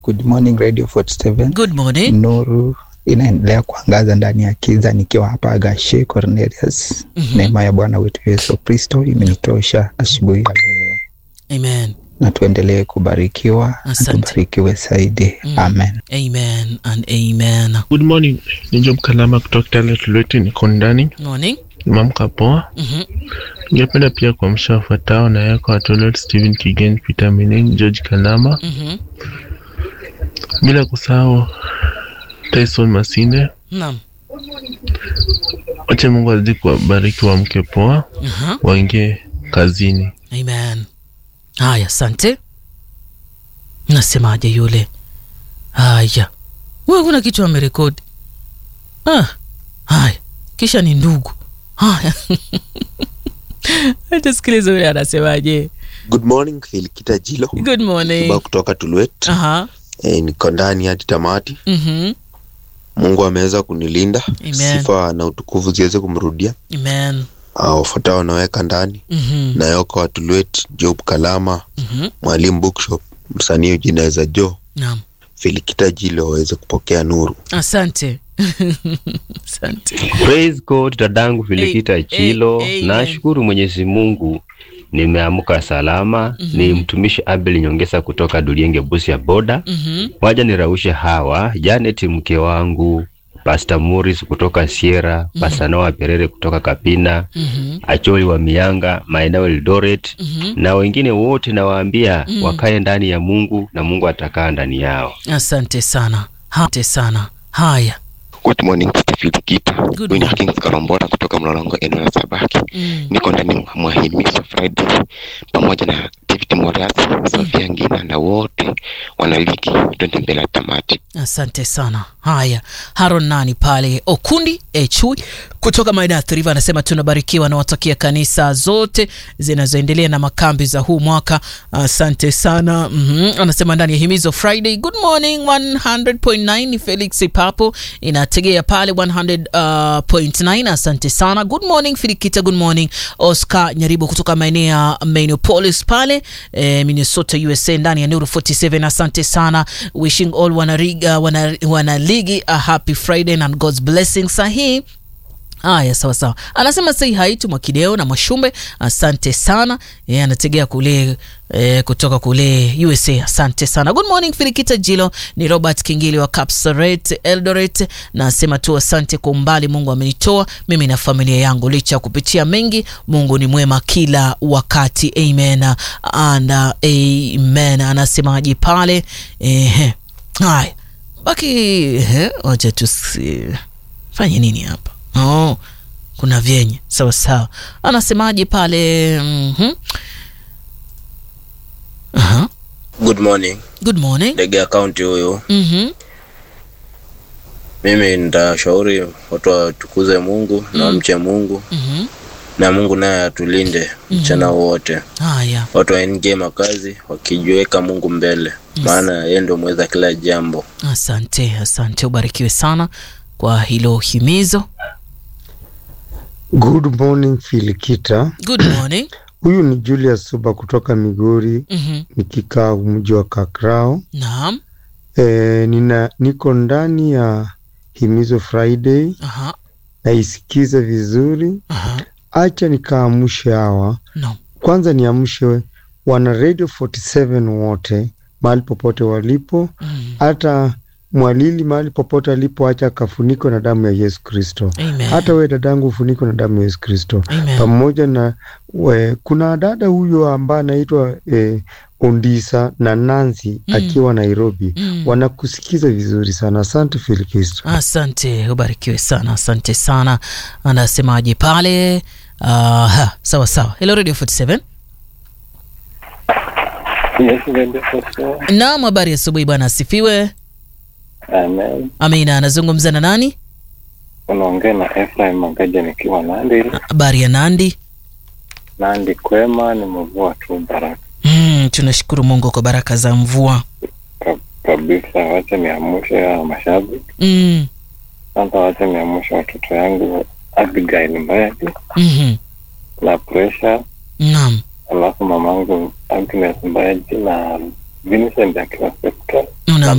Good morning Radio 47. Good morning. Nuru inaendelea kuangaza ndani ya kiza nikiwa hapa Gashe Cornelius. Mhm. Neema ya Bwana wetu Yesu Kristo imenitosha asubuhi ya leo, Amen. na tuendelee kubarikiwa na Asante. tubarikiwe zaidi. Mm. Amen. Amen and amen. Good morning, ni Job Kalama kutoka Kitale Tulweti, niko ndani, Morning. nimeamka poa. Mhm. Ningependa pia kuamsha wafuatao na yako Atolet, Stephen Kigen, Peter Mining, George Kalama, Mhm. bila kusahau Tyson Masinde. Naam. Wache Mungu azidi kuwabariki, waamke poa, Aha. waingie kazini. Amen. Haya, asante. Nasemaje yule? Haya, wewe kuna kitu amerekodi. Ah, haya, kisha ni ndugu. Haya, acha sikiliza yule anasemaje. Good morning Filikita Jilo Good morning. Kiba kutoka Tulwet. Aha. E, niko ndani hadi tamati. Mhm. Mungu ameweza kunilinda, Amen. sifa na utukufu ziweze kumrudia. Amen. Ah, Wafuatao wanaweka ndani Mhm. na Yoko wa Tulwet, Job Kalama, Mhm. Mwalimu Bookshop, msanii ujinaweza Jo, Naam. Filikita Jilo waweze kupokea nuru. Asante. Asante. Praise God, dadangu Filikita Hey, Chilo. hey, amen. Nashukuru Mwenyezi Mungu nimeamka salama. Mhm. Ni mtumishi Abel Nyongesa kutoka Dulienge Busia boda. Mhm. Waja niraushe hawa Janet mke wangu, Pastor Morris kutoka Sierra, Pastor Noah Perere kutoka Kapina, Mhm. Acholi wa Mianga, maeneo Eldoret Mhm. na wengine wote nawaambia Mm. wakae ndani ya Mungu na Mungu atakaa ndani yao. Asante sana. Asante sana. Haya. Good morning Mr. Filikita. Good Huyu ni morning. Hakins Karombora kutoka Mlolongo eneo la Sabaki. Mm. Niko ndani mwa Himizo Friday pamoja na David Moras, Sofia Ngina na wote wanaliki twende mbele ya tamati. Asante sana. Haya, Haron nani pale Okundi Echui kutoka maeneo ya Thiriva anasema tunabarikiwa na watakia kanisa zote zinazoendelea na makambi za huu mwaka. Asante sana. mm Anasema ndani ya himizo Friday. Good morning 100.9 ni Felix Papo inategea pale 100.9. Asante sana. Good morning Filikita. Good morning Oscar Nyaribo kutoka maeneo ya Minneapolis pale eh, Minnesota USA ndani ya Nuru 47. Asante sana. Wishing all wanariga wana, wanaligi a happy Friday and God's blessing sahi Haya, sawa sawa. Anasema sei haitu Mwakideo na Mwashumbe, asante sana. Yeye anategea kule e, kutoka kule USA. Asante sana. Good morning Filikita Jilo, ni Robert Kingili wa Kapsaret Eldoret. Nasema tu asante kwa umbali Mungu amenitoa mimi na familia yangu, licha ya kupitia mengi. Mungu ni mwema kila wakati, amen and uh, amen. Anasemaje pale? Ehe, haya baki, ehe, wacha tusifanye nini hapa Oh, kuna vyenye sawa sawa. Anasemaje pale? mm Aha. Good morning. Good morning. Ndege akaunti huyu, Mhm. mimi nitashauri watu watukuze Mungu na wamche Mungu Mhm. na Mungu naye atulinde mchana wote. Haya. Watu waingie makazi wakijiweka Mungu mbele, maana yeye ndio mweza kila jambo. Asante, asante, ubarikiwe sana kwa hilo himizo. Good morning Filikita. Good morning. Huyu ni Julius Suba kutoka Migori, Mhm. nikikaa mji wa Kakrao. Naam. E, nina niko ndani ya Himizo Friday, Aha. naisikiza vizuri. Aha. Acha nikaamushe hawa No. kwanza, niamshe wana Radio 47 wote mahali popote walipo, Mm. hata mwalili mahali popote alipo, acha akafunikwe na damu ya Yesu Kristo. Amen. Hata we dadangu ufunikwe na damu ya Yesu Kristo Amen. pamoja na we, kuna dada huyo ambaye anaitwa eh, Ondisa na Nancy Mm. akiwa Nairobi Mm. wanakusikiza vizuri sana. Asante Filikristo. Asante, ubarikiwe sana, asante sana. Anasemaje pale? Aha, sawa sawa. Hello Radio 47. Naam, habari ya asubuhi bwana, asifiwe. Amen. Amina, anazungumza na nani? Unaongea na Ephraim Magaja nikiwa Nandi. Habari ya Nandi. Nandi kwema, ni mvua tu baraka Mm, tunashukuru Mungu kwa baraka za mvua. Ka- kabisa. Wacha niamshe ya mashabiki Mm, kwanza, wacha niamshe watoto yangu Abigail Mbayadi mhm. na Pressure, Naam. alafu mamangu Agnes Mbayadi na Vincent akiwa Septa Naam.